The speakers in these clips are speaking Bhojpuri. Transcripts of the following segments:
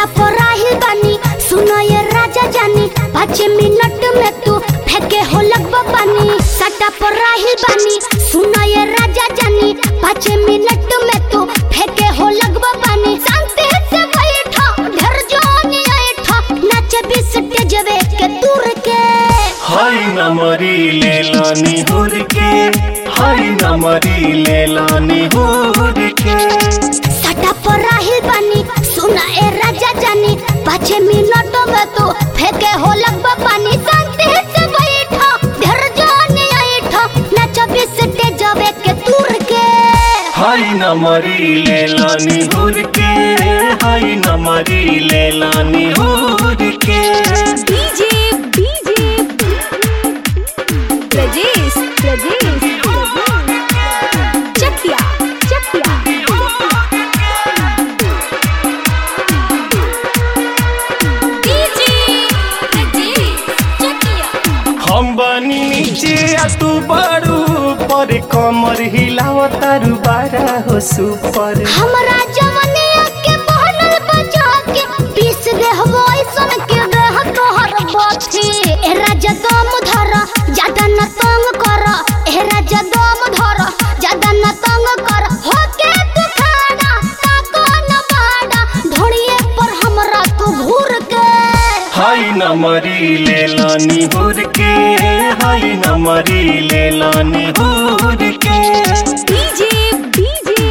सटा पर राहिल बानी सुनो ये राजा जानी पाँच मिनट में तू फेंके हो लगभग पानी सटा पर राहिल बानी सुनो ये राजा जानी पाँच मिनट में तू फेंके हो लगभग पानी शांति से बैठो ढर जोनी ऐठो नाचे बीस तेजवे के दूर के हाय नमरी ले लानी हुर के हाय नमरी ले लानी हुर के सटा पर राहिल बानी सुना ए राजा जानी पाँच मिनट में तू फेंके हो लगभग पानी शांति से बैठो ढर जोनी ऐठो नाचे बीस तेजवे के दूर के हाय नमरी ले लानी हुर के हाय नमरी ले लानी हुर के DJ DJ Prajesh Prajesh Chakia Chakia DJ Prajesh Chakia हम बनी नीचे आ तू बड़ू पर कमर हिलाव तारू बारा हो सुपर हमरा जवनिया के बहनल बचा के पीस दे हवो ऐसन के देह तोहर बथी ए राजा दम धर ज्यादा न तंग कर ए राजा दम धर ज्यादा न तंग कर हो के तू खाना ताको न बाड़ा ढोड़िए पर हमरा तू घूर के हाय नमरी ले लानी हुर के हाय नमरी ले लानी हुर के DJ DJ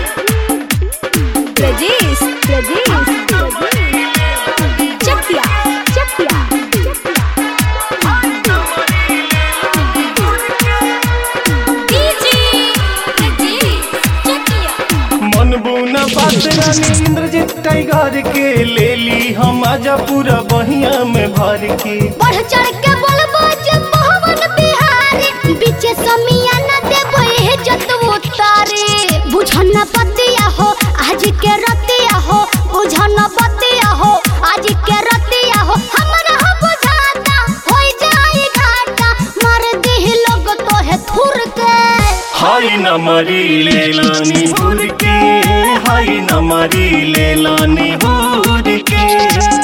Prajesh Prajesh Chakia Chakia DJ Prajesh Chakia मन बुना बात रानी इंद्रजीत टाइगर के ले ली हम आजा पूरा बहिया में भर के बढ़ चढ़ के बोलबो जे पवन बिहारी बीचे समिया न देबो हे जत उतारे बुझन पतिया हो आज के रतिया हो बुझन पतिया हो आज के रतिया हो हमरा हो बुझाता होई जाई घाटा मार दिह लोग तो है थुर के हाय नमरी ले लानी हुर के हाय नमरी ले लानी हुर के